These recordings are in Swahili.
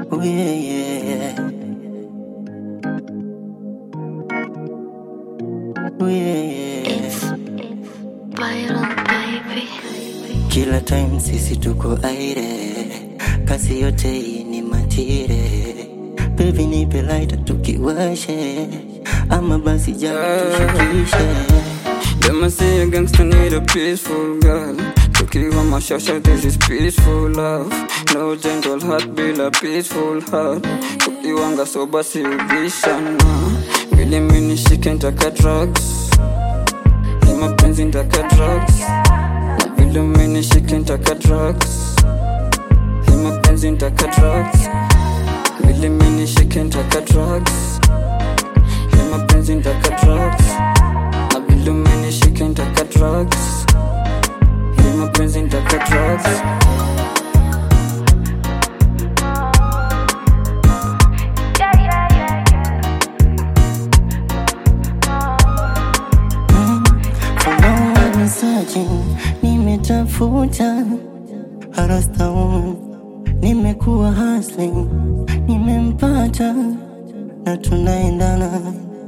Oh yeah, yeah. Oh yeah, yeah. Viral baby. Kila time sisi tuko aire, kazi yote hii ni matire. Baby nipe lighter tukiwashe, ama basi japo tushikishe. Them I say a gangster need a peaceful girl. Tukiwa mashasha, this is peaceful love. No gentle heart, bila peaceful heart. Tukiwanga soba si ubishana. Vile mimi nishike nitaka drugs. Ni mapenzi nitaka drugs. Na vile mimi nishike nitaka drugs. Ni mapenzi nitaka drugs. Vile mimi nishike nitaka drugs. Ni mapenzi nitaka drugs. Na vile umenishika nitaka drugs Hii mapenzi nitaka drugs For long I've been searching, nimetafuta harasta woman, nimekuwa hustling, nimempata na tunaendana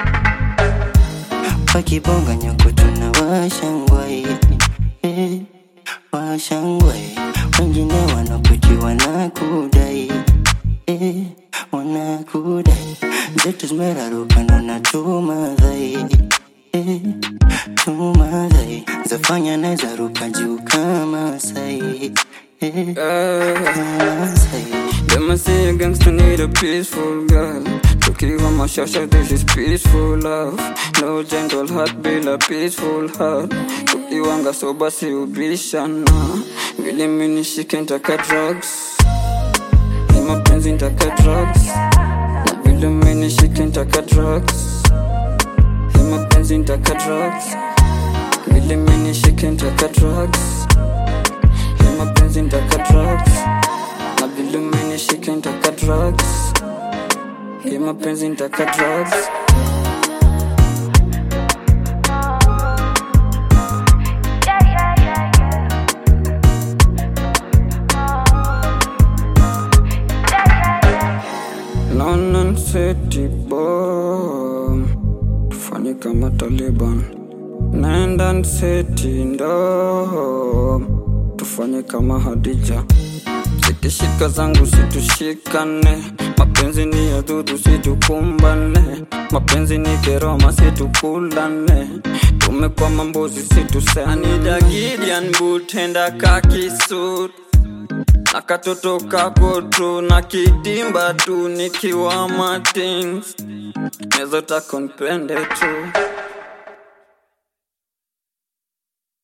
wakibonga nyoko tunawashangwai eh, washangwai wengine wanakuti wanakudai eh, wanakudai zetu zimeraruka na tumadhai eh, tumadhai zafanya naweza ruka juu kama sai eh, kama sai Them I say a gangster need a peaceful girl Tukiwa mashasha this is peaceful love No gentle heart bila peaceful heart Tukiwanga soba si ubishana Vile mimi nishike nitaka drugs Hii mapenzi nitaka drugs Na vile mimi nishike nitaka drugs Hii mapenzi nitaka drugs Vile mimi nishike nitaka drugs Hii mapenzi nitaka drugs Na vile umenishika nitaka drugs Hii mapenzi nitaka drugs London City bomb Tufanye kama Taliban London City ndo Tufanye kama Hadija Zikishika zangu situshikane Mapenzi ni ya dudu situkumbane Mapenzi ni keroma situkulane Tumekuwa mambozi situseme Anida Gideon Butenda kakisut na katoto kako tu na kidimba tu nikiwa matings nezotaka nipende tu